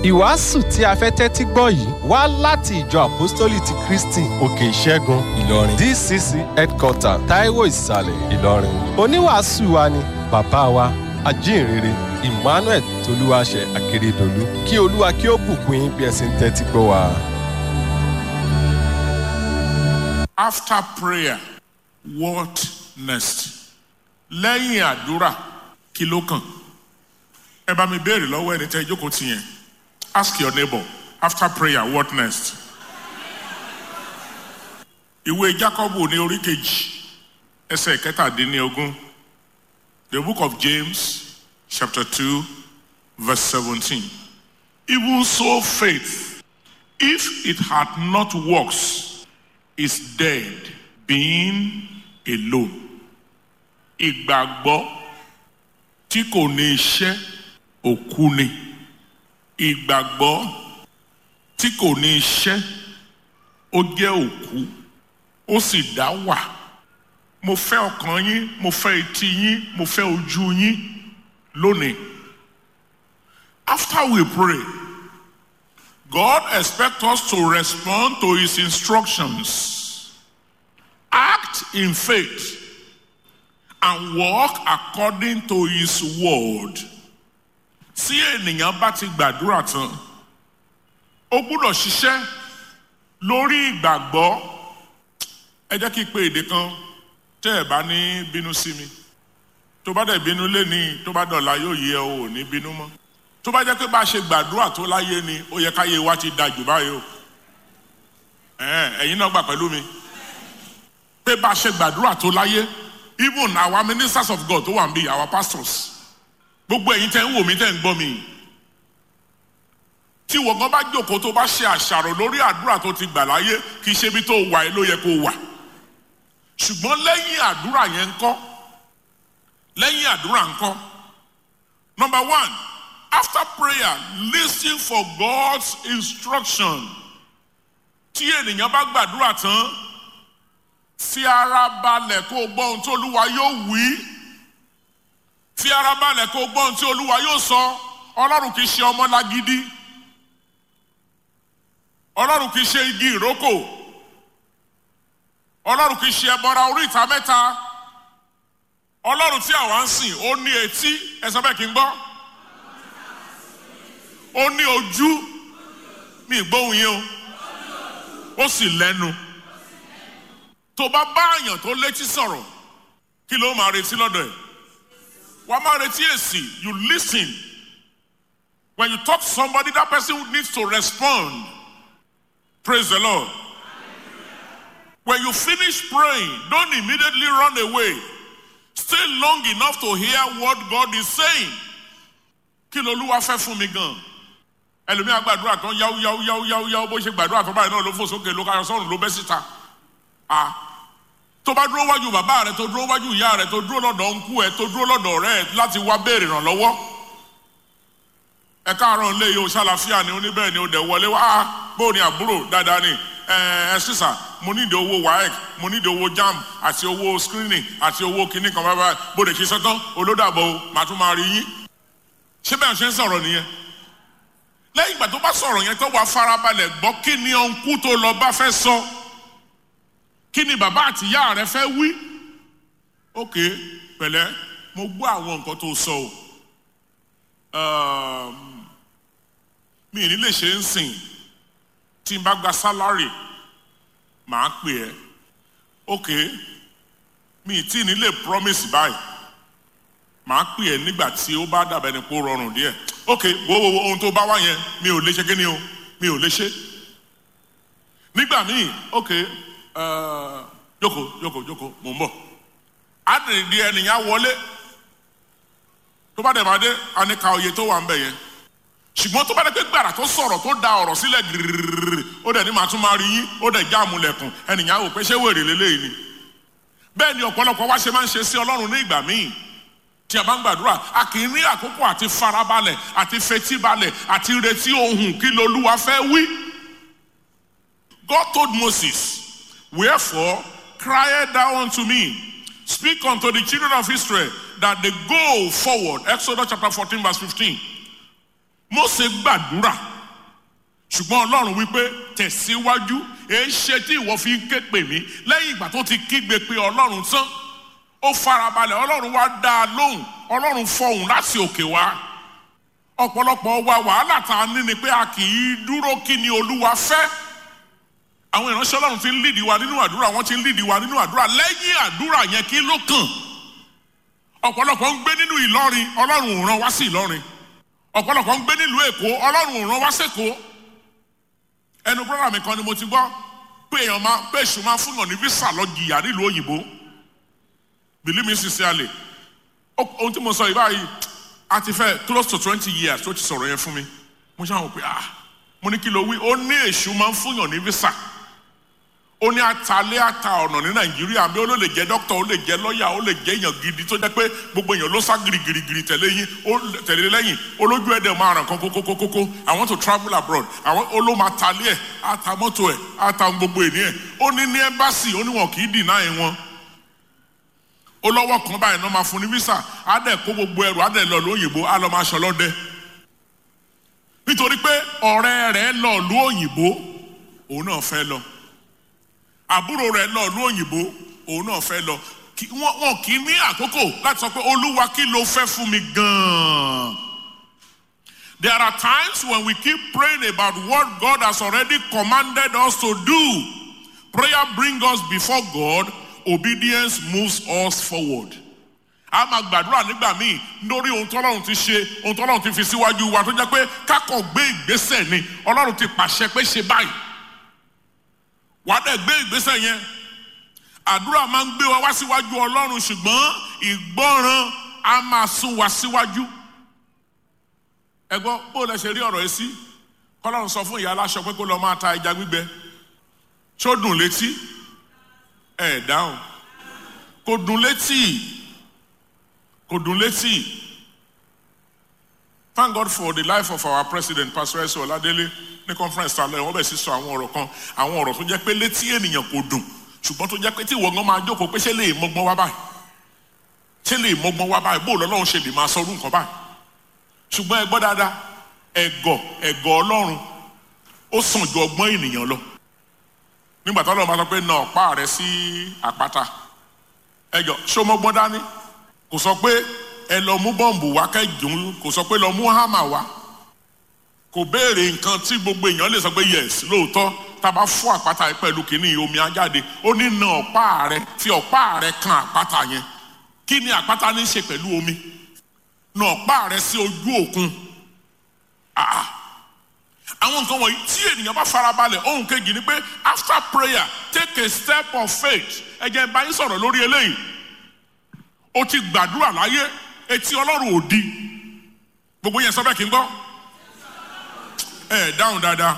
ìwàásù tí a fẹ́ tẹ́tí gbọ́ yìí wá láti ìjọ àpọ́stólì ti kristi òkè ìṣẹ́gun ìlọrin dcc headquarter taiwo ìsàlẹ̀ ìlọrin oníwàásù wa ni bàbá wa ajínrere emmanuel tolúwaṣẹ akérèdọlù kí olúwa kí ó bùkún yín bí ẹ sì ń tẹ́tí gbọ́ wa. After prayer, what next? Lẹ́yìn àdúrà, kí ló kàn? Ẹ bá mi béèrè lọ́wọ́ ẹni tẹ́ ìjókòó ti yẹn. Ask your neighbor, after prayer, what next? Ìwé Jákọ́bù ní orí kejì, ẹsẹ̀ kẹtàdínlógún. The book of James, chapter 2, verse 17. Even so faith, if it had not works, is dead, being alone. Ìgbàgbọ́ tí kò ní iṣẹ́ òkú ni. Ìgbàgbọ́ tí kò ní iṣẹ́ ó jẹ́ òkú ó sì dá wà. Mo fẹ́ ọkàn yín, mo fẹ́ etí yín, mo fẹ́ ojú yín lónìí. After we pray, God expects us to respond to his instructions, act in faith, and walk according to his word. Tí ènìyàn bá ti gbàdúrà tán, ó gbúdọ̀ ṣiṣẹ́ lórí ìgbàgbọ́. Ẹ jẹ́ kí n pe èdè kan tẹ́ ẹ̀ bá ní bínú sí mi. Tó bá dẹ̀ bínú lénìí, tó bá dọ̀la yóò yẹ o ò ní bínú mọ́ tó bá jẹ́ pé bá a ṣe gbàdúrà tó láyé ni ó yẹ káyé wa ti da jù báyìí o ẹ̀yin náà gbà pẹ̀lú mi pé bá a ṣe gbàdúrà tó láyé even our ministers of God tó wà níbí our pastors gbogbo ẹ̀yin tẹ́ ń wò mí tẹ́ ń gbọ́ mi tí wọ́n gan bá jókòó tó bá ṣe àṣàrò lórí àdúrà tó ti gbà láyé kì í ṣe ibi tó wà ló yẹ kó wà ṣùgbọ́n lẹ́yìn àdúrà yẹn ńkọ́ lẹ́yìn àdúrà ńkọ́ number one after prayer listen for God's instruction tí ènìyàn bá gbàdúrà tán fi ara balẹ̀ kó o gbọ́ ohun tí olúwa yóò wí fi ara balẹ̀ kó o gbọ́ ohun tí olúwa yóò sọ ọlọ́run kì í ṣe ọmọ lágídí ọlọ́run kì í ṣe igi ìrókò ọlọ́run kì í ṣe ẹbọra orí ìta mẹ́ta ọlọ́run tí àwa ń sìn ó ní etí ẹ sọ bẹ́ẹ̀ kí n gbọ́ ó ní ojú mi gbóhùn yín o ó sì lẹ́nu tó bá bá àyàn tó létí sọ̀rọ̀ kí ló máa retí lọ́dọ̀ ẹ̀ wàá máa retí èsì you listen when you talk to somebody that person needs to respond praise the Lord when you finish praying don't immediately run away stay long enough to hear what God is saying kí lolúwa fẹ́ fún mi gan-an ẹlòmíà gbàdúrà tán yáwó yáwó yáwó yáwó yáwó bó ṣe gbàdúrà tó báyìí náà ló fò sókè ló káyọ sọ́run ló bẹ́ síta a tó bá dúró wájú bàbá rẹ tó dúró wájú ìyá rẹ tó dúró lọ́dọ̀ ńkú ẹ tó dúró lọ́dọ̀ ọ̀rẹ́ ẹ láti wá béèrè ìrànlọ́wọ́ ẹ káàárọ̀ ńlẹ̀ yìí o ṣàlàfíà ni oníbẹ̀rẹ̀ ni o dẹ̀ wọlé wá bó ni àbúrò dáadáa ni ẹ ẹ sísà mo nídìí owó waec mo nídìí owó jam àti owó screening àti owó kinní kan bábá bó lè ṣe sọ́tán olódàbọ̀ màá tún máa rí yín ṣé bẹ́ẹ̀ ṣe ń sọ̀rọ̀ nìyẹn lẹ́yìn ìgbà tó bá sọ̀rọ̀ yẹn tó wà farabalẹ̀ gbọ́ kí ni ọ̀nkú tó lọ bá fẹ́ sọ kí ni bàbá àti ìyá rẹ fẹ́ wí ok pẹ̀lẹ́ mo gbọ́ àwọn nǹkan tó sọ o mi ì ní lè ṣe ń sìn tí n bá gba sálárì màá pè ẹ́ ok mi ì tí ì ní lè promise báyìí màá pè ẹ́ nígbà tí ó bá dàbẹ̀ ni kó rọrùn díẹ̀ ok wo wo wo ohun tó bá wá yẹn mi ò lè ṣe kí ni o mi ò lè ṣe nígbà míì ok jókòó jókòó jókòó mò ń bọ̀ ádìrí ẹnìyàn wọlé tó bá dẹ̀ máa dé aníka oyè tó wà ń bẹ̀ yẹn ṣùgbọ́n tó bá dẹ̀ pé gbàrà tó sọ̀rọ̀ tó da ọ̀rọ̀ sílẹ̀ gírírírí ó dẹ̀ ní màá tún máa rí yín ó dẹ̀ já àmúlẹ̀kùn ẹnìyàn wò pé ṣé wèrè lélẹ́yìí ni bẹ́ẹ̀ ni ọ̀pọ̀lọpọ̀ wá ṣe máa ń ṣe sí ọlọ́run ní ìgbà míì tí a bá ń gbàdúrà a kì í ní àkókò àti farabalẹ̀ àti fetíbalẹ̀ àti retí ohun kí lolúwa fẹ́ wí. God told Moses, Wherefore cry thou unto me, speak unto the children of Israel that they go forward. Exodus chapter 14, verse 15. Mósè gbàdúrà ṣùgbọ́n ọlọ́run wípé tẹ̀síwájú èé ṣe tí ìwọ fi ń ké pè mí lẹ́yìn ìgbà tó ti kígbe pé ọlọ́run tán ó farabalẹ̀ ọlọ́run wá dá a lóhùn ọlọ́run fọhùn láti òkè wá ọ̀pọ̀lọpọ̀ wa wàhálà tá a ní ni pé a kì í dúró kí ni olúwa fẹ́ àwọn ìránṣẹ́ ọlọ́run ti ń lídìí wa nínú àdúrà wọ́n ti ń lídìí wa nínú àdúrà lẹ́yìn àdúrà yẹn kí ló kàn ọ̀pọ̀lọpọ̀ ń gbé nínú ìlọrin ọlọ́run ò rán wá sí ìlọrin ọ̀pọ̀lọpọ̀ ń gbé nílùú èkó ọlọ́run ò rán wá sẹ́kọ̀ọ́ ẹnu brọ́dà mi kan ni mo ti gbọ́ pé èèyàn máa pé èṣù máa fún yàn ní visa lọ jìyà nílùú òyìnbó believe me sincerely ohun tí mo sọ yìí báyìí a ti fẹ́ close to twenty years tó ti sọ̀rọ̀ yẹn fún mi mo ṣáà wò pé ah mo ní kí ló wí ó ní èṣù máa ń fún yàn ní visa ó ní atalé ata ọ̀nà ní nàìjíríà bí ó ló lè jẹ́ dókítà ó lè jẹ́ lọ́ọ̀yà ó lè jẹ́ èèyàn gidi tó jẹ́ pé gbogbo èèyàn ló sá girigirigiri tẹ̀lé yín ó tẹ̀lé lẹ́yìn olójú ẹ̀dẹ̀ máa ràn kan kókókókókó I want to travel abroad àwọn ó ló máa talé ẹ̀ ata mọ́tò ẹ̀ ata gbogbo èní ẹ̀ ó ní ní ẹ́mbásì ó ní wọn kì í dìnnà ẹ̀ wọn ó lọ́wọ́ kan báyìí náà máa fún ní visa á dẹ̀ kó gbogbo ẹrù á dẹ̀ lọ lóyìnbó á lọ máa ṣọlọ́dẹ nítorí pé ọ̀rẹ́ rẹ̀ lọ lú òyìnbó òun náà fẹ́ lọ àbúrò rẹ̀ lọ lú òyìnbó òun náà fẹ́ lọ wọn kì í ní àkókò láti sọ pé olúwa kí ló fẹ́ fún mi gan-an. There are times when we keep praying about what God has already commanded us to do. Prayer brings us before God, obedience moves us forward. A máa gbàdúrà nígbà míì lórí ohun tọ́lọ́run ti ṣe ohun tọ́lọ́run ti fi síwájú wa tó jẹ́ pé kákọ̀ gbé ìgbésẹ̀ ni Ọlọ́run ti pàṣẹ pé ṣe báyìí wàá dẹ̀ gbé ìgbésẹ̀ yẹn àdúrà máa ń gbé wa wá síwájú ọlọ́run ṣùgbọ́n ìgbọ́ràn á máa sún wa síwájú ẹ gbọ́ bó lẹ ṣe rí ọ̀rọ̀ yìí sí kọ́lọ́run sọ fún ìyá aláṣọ pé kó lọ máa ta ẹja gbígbẹ ṣó dùn létí ẹ dáhùn kò dùn létí kò dùn létí thank God for the life of our president Pastor Ese Oladele ní conference ta lọ wọ́n bẹ̀ sí sọ àwọn ọ̀rọ̀ kan àwọn ọ̀rọ̀ tó jẹ́ pé létí ènìyàn kò dùn ṣùgbọ́n tó jẹ́ pé tí ìwọ gan máa jókòó pé ṣé lè mọ́gbọ́n wá báyìí ṣé lè mọ́gbọ́n wá báyìí bóòlù ọlọ́run ṣe lè máa sọ orú nǹkan báyìí ṣùgbọ́n ẹ gbọ́ dáadáa ẹ̀gọ̀ ẹ̀gọ̀ ọlọ́run ó sàn ju ọgbọ́n ènìyàn lọ nígbà tó ọlọ́run bá sọ pé na ọ̀pá rẹ sí àpáta ẹjọ ṣó mọ́gbọ́n dání kò sọ pé ẹ lọ mú bọ́ǹbù wá kẹ́jùn kò sọ pé lọ mú hámà wá kò béèrè nǹkan tí gbogbo èèyàn lè sọ pé yes lóòótọ́ tá a bá fọ́ àpáta yìí pẹ̀lú kínní omi á jáde ó ní na ọ̀pá rẹ fi ọ̀pá rẹ kan àpáta yẹn kí ni àpáta ní í ṣe pẹ̀lú omi na ọ̀pá rẹ sí ojú òkun ah àwọn nǹkan wọ̀nyí tí ènìyàn bá farabalẹ̀ ohun kejì ni pé after prayer take a step of faith ẹ jẹ́ bá yín sọ̀rọ̀ lórí eléyìí o ti gbàdúrà láyé etí ọlọ́run ò di gbogbo yẹn sọ bẹ́ẹ̀ kí n gbọ́ ẹ dáhùn dáadáa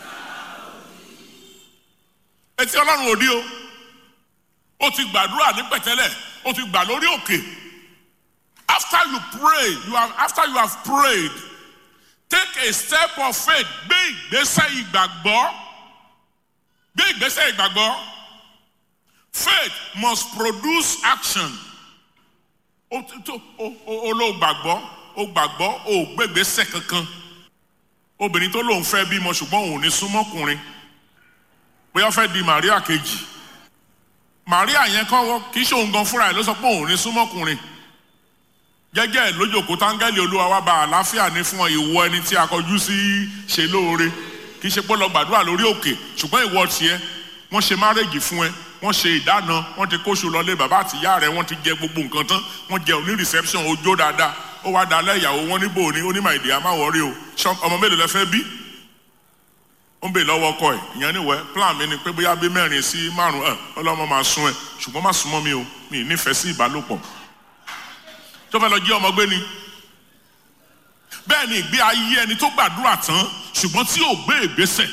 etí ọlọ́run ò di o o ti gbàdúrà ní pẹ̀tẹ́lẹ̀ o ti gbà lórí òkè after you pray you have after you have prayed take a step of faith gbé ìgbésẹ̀ ìgbàgbọ́ gbé ìgbésẹ̀ ìgbàgbọ́ faith must produce action o tó o o ló gbàgbọ́ o gbàgbọ́ o gbégbésẹ̀ kankan obìnrin tó lóun fẹ́ bímọ ṣùgbọ́n òun ní súnmọ́kùnrin bóyá fẹ́ di Maria kejì Maria yẹn kọ́ kì í ṣe òun gan fúnra ẹ̀ ló sọ pé òun ní súnmọ́kùnrin jẹ́jẹ́ ẹ̀ lójókòó táńgẹ́lì olúwa wa bá àlàáfíà ní fún ìwọ ẹni tí a kọjú sí ṣe lóore kì í ṣe pé lọ gbàdúrà lórí òkè ṣùgbọ́n ìwọ tiẹ̀ wọ́n ṣe márèjì fún ẹ wọ́n ṣe ìdáná wọ́n ti kóṣù lọlé bàbá àtìyá rẹ̀ wọ́n ti jẹ gbogbo nǹkan tán wọ́n jẹ òní reception ojó dáadáa ó wá dalẹ̀ ìyàwó wọn níbò ní onímọ̀ èdè àmàwọ̀rí o ọmọ mélòó lẹ fẹ́ bí ó ń bè lọ́wọ́ ọkọ ẹ̀ ìyẹn níwẹ̀ plan mi ni pé bóyá bí mẹ́rin sí márùn ẹ̀ ọlọ́mọ máa sún ẹ ṣùgbọ́n má súnmọ́ mi o mi ì nífẹ̀ẹ́ sí ìbálòpọ̀ tó fẹ́ lọ jí ọmọ gbé ni bẹ́ẹ̀ ni ìgbé ayé ẹni tó gbàdúrà tán ṣùgbọ́n tí ò gbé ìgbésẹ̀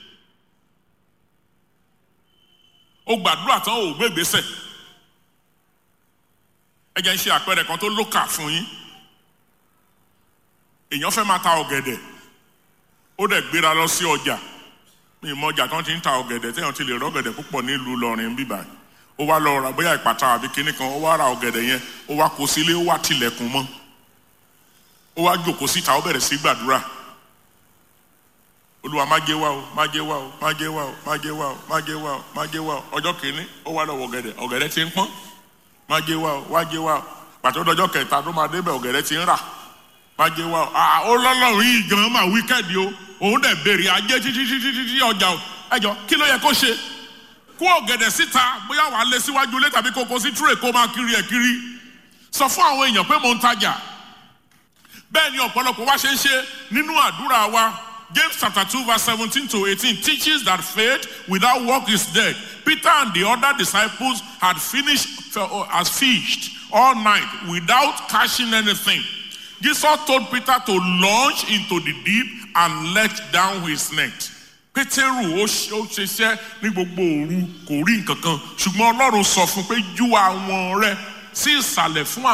ó gbàdúrà tán ò gbé ìgbésẹ̀ ẹ jẹ́ ń ṣe àpẹẹrẹ kan tó lókà fún yín èèyàn fẹ́ máa ta ọ̀gẹ̀dẹ̀ ó dẹ̀ gbéra lọ sí ọjà mi ìmọ̀ ọjà kan ti ń ta ọ̀gẹ̀dẹ̀ téèyàn ti lè rọ́gẹ̀dẹ̀ púpọ̀ nílùú Ìlọrin bíbáyìí ó wá lọ ra bóyá ìpàtà àbí kinní kan ó wá ra ọ̀gẹ̀dẹ̀ yẹn ó wá kó sílé ó wá tilẹ̀kùn mọ́ ó wá jókòó síta ó bẹ̀rẹ̀ sí gbàdúrà olúwa má jẹ́ wá o má jẹ́ wá o má jẹ́ wá o má jẹ́ wá o má jẹ́ wá o má jẹ́ wá o ọjọ́ kìíní ó wá lọ́wọ́ ọ̀gẹ̀dẹ̀ ọ̀gẹ̀dẹ̀ ti ń pọ́n má jẹ́ wá o wá jẹ́ wá o pàtó dọjọ́ kẹta tó máa débẹ̀ ọ̀gẹ̀dẹ̀ ti ń rà má jẹ́ wá o ah ó lọ́lọ́run yìí gan máa wíkẹ́ẹ̀dì o òun dẹ̀ béèrè ajé títí títí títí ọjà o ẹjọ́ kí ló yẹ kó ṣe kó ọ̀gẹ̀dẹ̀ síta bóyá wàá lé síwájú ilé tàbí kókó sí túrè kó máa kiri ẹ̀ kiri sọ fún àwọn èèyàn pé mò ń tajà bẹ́ẹ̀ ni ọ̀pọ̀lọpọ̀ wá ṣe ń ṣe nínú àdúrà wa James chapter two verse seventeen to eighteen teaches that faith without work is dead. Peter and the other disciples had finished as fished all night without catching anything. Jesus told Peter to launch into the deep and let down his net. Pétérù ó ṣiṣẹ́ ní gbogbo òru kò rí nǹkan kan ṣùgbọ́n Ọlọ́run sọ fún pé ju àwọn rẹ sí ìsàlẹ̀ fún àwọn.